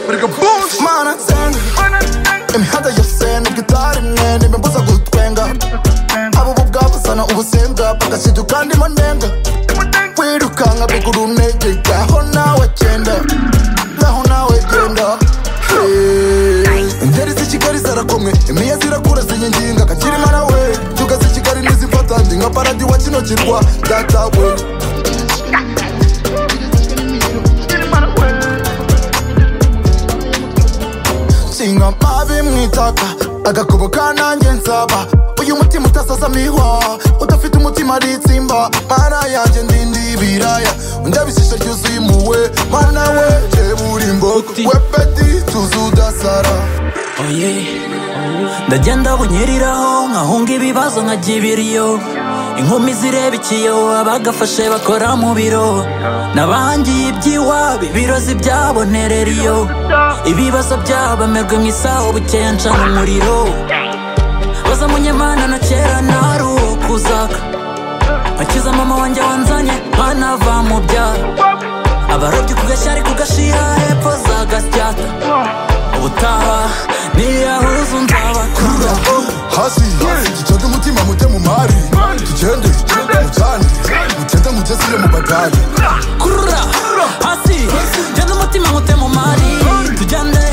wumva manazenge imihanda yose n'igitari imwe n'imimbuza gutwenga abo bo bwabuzana ubusembwa bagashyirwa kandi mo ndenga wirukanka bigura unege ngaho nawe genda ngaho nawe genda Hey. ingeri z'i kigali zarakomwe imiya zirakura zinyiginga kakirima nawe tuga z'i kigali ntizifata ndi nka paradi wa kino kirwa datawe nshinga mabi mu itaka agakubo kanange nsaba uyu mutima utasaza mihwa udafite umutima ari itsimba mana yanjye ndindi ibiraya ndabishisha ryuzuye impuhwe mana we rebura imbogo Uti. we peti tuzi udasara oye ndagenda bunyeriraho nkahunga ibibazo nkajya ibiriyo inkumi zireba ikiyo abagafashe bakora mu biro n'abangiye iby'iwabo ibirozi byabonerera iyo ibibazo byabo amerwe mu isaho bukenca mu muriro baza munyemana na kera nari uwo kuzaka akiza mama wanjye wanzanye nkanava mu byaro abarobyi ku gashyari ku gashiha hepfo za gasyata ubutaha niyahuza nzabakura Kura, hasi gicoge umutima mute mu mari tugende mucane mutete mutesire mu bagage kurura hasi jyana umutima nkute mu mari tujyane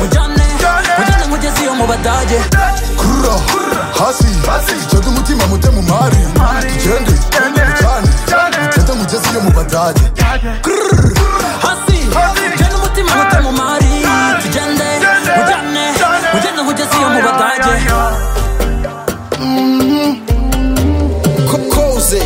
mujyane mujyane nkugeze iyo mu badage kurura hasi gicoge umutima mute mu mari tugende mucane mutete mutesire mu bagage hasi jyana umutima nkute mu mari tujyane mujyane mujyane nkugeze iyo mu badage kokoze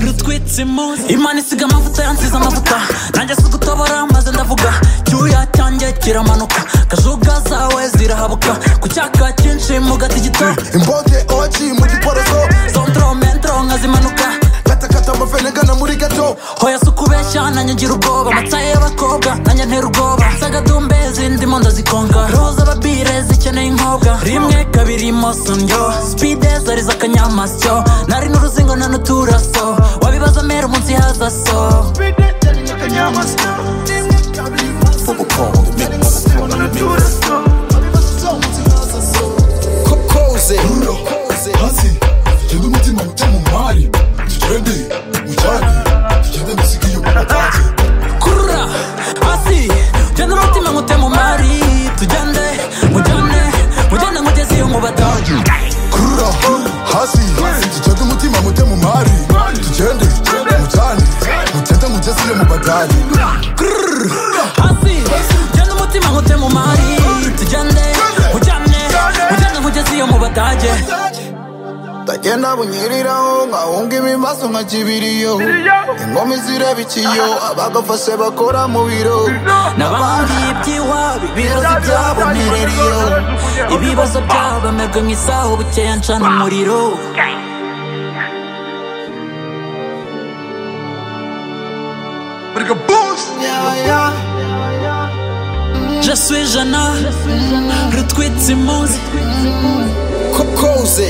rutwitse imunsi imana isiga amavuta yansize amavuta nanjye si gutobora maze ndavuga cyuya cyanjye kiramanuka kajuga zawe zirahabuka ku cyaka cyinshi mu gati gito imbote oci mu giporoso sondro mentro nka zimanuka katakata amafenegana muri gato hoya si ukubeshya nanjye ngira ubwoba amatsaye y'abakobwa nanjye ntera ubwoba sagadumbe zindimo ndazikonga roho z'ababire zikeneye inkobwa rimwe kabiri imoso ndyo spide zari z'akanyamasyo nari n'uruzingo na n'uturaso wabibaza mera umunsi haza so kokoze hasi tugende umutima mute mu mari tugende mucane tugende musige iyo mu bagage kurura hasi jyana umutima nkute mu mari tujyane mujyane mujyane nkugeze iyo mu badage kurura hasi ducoge umutima mute mu mari tugende mucane mutete mugeze mu bagage hasi jyana umutima nkute mu mari tujyane mujyane mujyane nkugeze iyo mu badage ndagenda bunyiriraho nkahunga ibimaso nka kibiriyo inkomi zireba ikiyo abagafashe bakora mu biro n'abandi iby'iwabo ibibazo byabo ntireriyo ibibazo byabo amerwe mu isaho bukeya ncana umuriro je suis jana rutwitse imunsi kokoze